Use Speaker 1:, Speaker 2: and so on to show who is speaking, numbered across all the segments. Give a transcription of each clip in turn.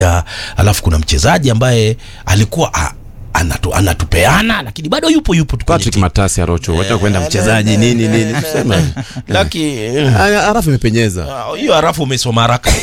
Speaker 1: ya, alafu kuna mchezaji ambaye alikuwa a, anatu, anatupeana lakini bado yupo yupo tu kwenye
Speaker 2: Patrick
Speaker 1: timu.
Speaker 2: Matasi Arocho, wacha kwenda mchezaji nini nini, tuseme
Speaker 1: Laki
Speaker 2: Ah, arafu imepenyeza.
Speaker 1: ah, hiyo harafu umesoma haraka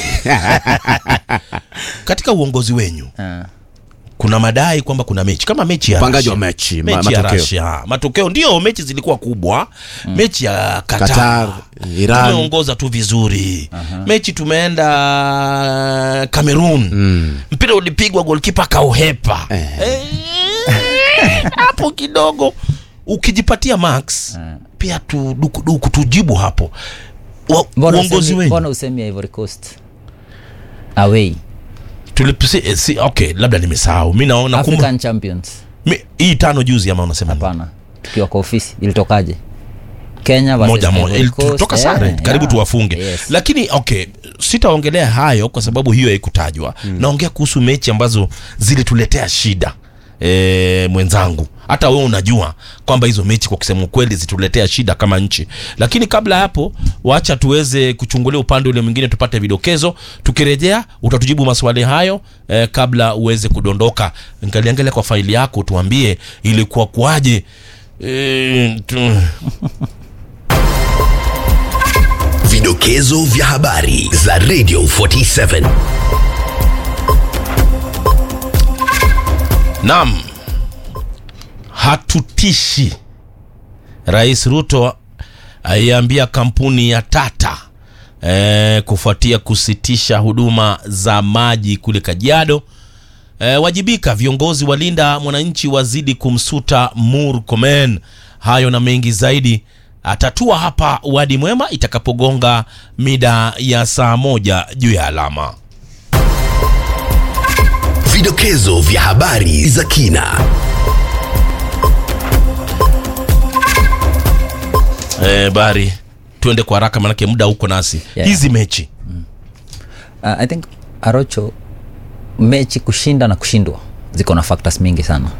Speaker 1: katika uongozi wenyu
Speaker 3: Ah.
Speaker 1: kuna madai kwamba kuna mechi kama mechi ya
Speaker 2: Upangaji wa
Speaker 1: Russia.
Speaker 2: mechi, ma-
Speaker 1: mechi ya
Speaker 2: matokeo.
Speaker 1: Russia. matokeo ndio mechi zilikuwa kubwa mechi ya Qatar,
Speaker 2: Qatar, Iran.
Speaker 1: tumeongoza tu vizuri mechi tumeenda Cameroon mpira ulipigwa golkipa kauhepa Eh, hapo kidogo ukijipatia max pia tu dukuduku tujibu hapo Wa-
Speaker 3: Mbona
Speaker 1: uongozi
Speaker 3: usemi-
Speaker 1: wenyu
Speaker 3: mbona usemi ya Ivory Coast away
Speaker 1: tulipisi eh, si, okay labda nimesahau mi naona kumbe
Speaker 3: African Champions
Speaker 1: mi- hii tano juzi ama unasema nini?
Speaker 3: hapana tukiwa kwa ofisi ilitokaje Kenya versus
Speaker 1: moja moja
Speaker 3: Ivory
Speaker 1: Ili-
Speaker 3: Coast,
Speaker 1: tulitoka
Speaker 3: eh,
Speaker 1: sare karibu
Speaker 3: yeah.
Speaker 1: tuwafunge
Speaker 3: Yes.
Speaker 1: lakini okay sitaongelea hayo kwa sababu hiyo haikutajwa naongea kuhusu mechi ambazo zilituletea shida e, mwenzangu hata wewe unajua kwamba hizo mechi kwa kusema ukweli zituletea shida kama nchi lakini kabla ya hapo wacha tuweze kuchungulia upande ule mwingine tupate vidokezo tukirejea utatujibu maswali hayo eh, kabla uweze kudondoka ngaliangalia kwa faili yako tuambie ilikuwa kuaje eh, tu...
Speaker 4: Vidokezo vya habari za Radio 47.
Speaker 1: Naam, hatutishi. Rais Ruto aiambia kampuni ya Tata e, kufuatia kusitisha huduma za maji kule Kajiado. E, wajibika viongozi walinda mwananchi wazidi kumsuta Murkomen. Hayo na mengi zaidi atatua hapa Wadi Mwema itakapogonga mida ya saa moja juu ya alama.
Speaker 4: Vidokezo vya habari za kina.
Speaker 1: E, bari tuende kwa haraka manake muda uko nasi
Speaker 3: Yeah.
Speaker 1: hizi mechi
Speaker 3: Uh, I think Arocho mechi kushinda na kushindwa ziko na factors mingi sana.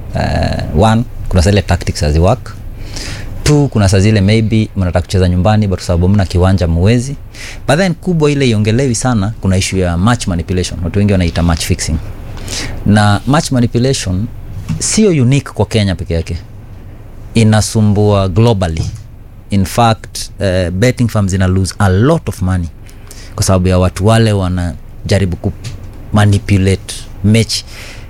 Speaker 3: Uh, one kuna zile tactics hazi work. Two kuna saa zile maybe mnataka kucheza nyumbani but sababu mna kiwanja muwezi. But then kubwa ile iongelewi sana, kuna issue ya match manipulation. Watu wengi wanaita match fixing. Na match manipulation sio unique kwa Kenya peke yake. Inasumbua globally. In fact, uh, betting firms zina lose a lot of money kwa sababu ya watu wale wanajaribu ku manipulate mechi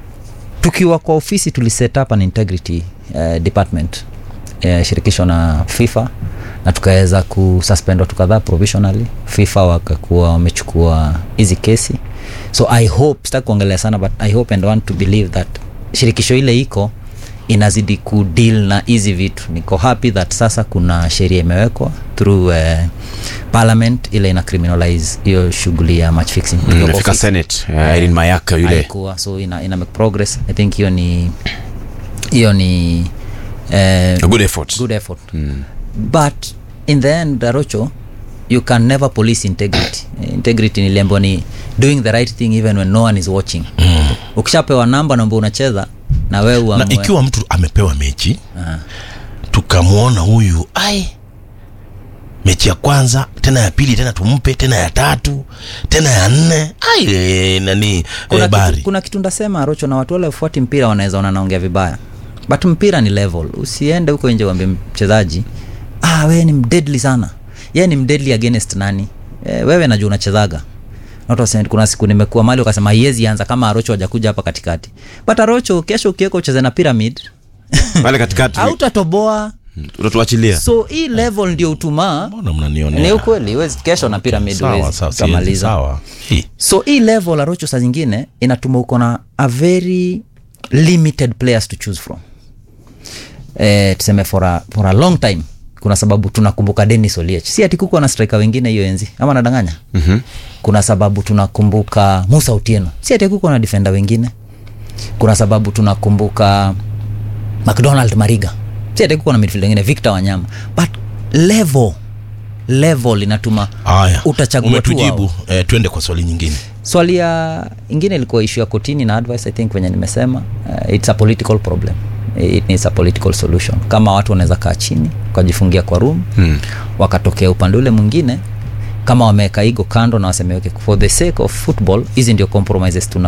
Speaker 3: tukiwa kwa ofisi tuliset up an integrity uh, department uh, shirikisho na fifa na tukaweza kususpend watu kadhaa provisionally fifa wakakuwa wamechukua hizi kesi so i hope sitaki kuongelea sana but i hope and want to believe that shirikisho ile iko inazidi kudeal na hizi vitu niko happy that sasa kuna sheria imewekwa through uh, parliament ile ina criminalize hiyo shughuli ya match fixing Tukiwa kwa
Speaker 2: Imefika
Speaker 3: ofisi
Speaker 2: Senate, eh, Irene Mayaka yule.
Speaker 3: haikuwa so ina, ina make progress i think hiyo ni hiyo ni eh,
Speaker 2: A good effort.
Speaker 3: good effort mm. but in the end darocho you can never police integrity Eh, integrity niliambiwa ni doing the right thing even when no one is watching mm. ukishapewa namba namba unacheza na wewe
Speaker 1: na
Speaker 3: uamue.
Speaker 1: ikiwa mtu amepewa mechi
Speaker 3: Aha.
Speaker 1: tukamwona huyu ai mechi ya kwanza tena ya pili tena tumpe tena ya tatu tena ya nne ai eh, nani
Speaker 3: kuna,
Speaker 1: eh, bari
Speaker 3: kitu, kuna kitu ndasema rocho na watu wale wafuati mpira wanaweza ona naongea vibaya but mpira ni level usiende huko nje uambie mchezaji ah, wewe ni mdedli sana ye ni mdedli against nani e, wewe najua unachezaga Na watu wasema, kuna siku nimekuwa mali ukasema haiwezi anza kama arocho hajakuja hapa katikati but arocho kesho ukiweka ucheze na pyramid
Speaker 2: Pale katikati
Speaker 3: hautatoboa
Speaker 2: utatuachilia.
Speaker 3: so hii level ndio utumaa
Speaker 1: mbona mnanionea
Speaker 3: ni ukweli huwezi kesho na pyramid
Speaker 1: sawa
Speaker 3: huwezi
Speaker 1: sawa siwezi,
Speaker 3: utamaliza
Speaker 1: sawa Hii.
Speaker 3: so hii level arocho saa zingine inatuma uko na a very limited players to choose from eh, tuseme for a, for a long time kuna sababu tunakumbuka denis oliech si ati kuko na striker wengine hiyo enzi ama nadanganya mm-hmm. kuna sababu tunakumbuka musa utieno si ati kuko na defender wengine kuna sababu tunakumbuka mcdonald mariga si ati kuko na midfield wengine victor wanyama but level level inatuma
Speaker 1: haya
Speaker 3: utachagua tu wao
Speaker 1: umetujibu eh, twende kwa swali nyingine
Speaker 3: swali ya ingine ilikuwa ishu ya kotini na advice i think venye nimesema uh, it's a political problem it needs a political solution kama watu wanaweza kaa chini wakajifungia kwa room hmm. wakatokea upande ule mwingine kama wameweka igo kando na wasemeweke for the sake of football hizi ndio compromises tuna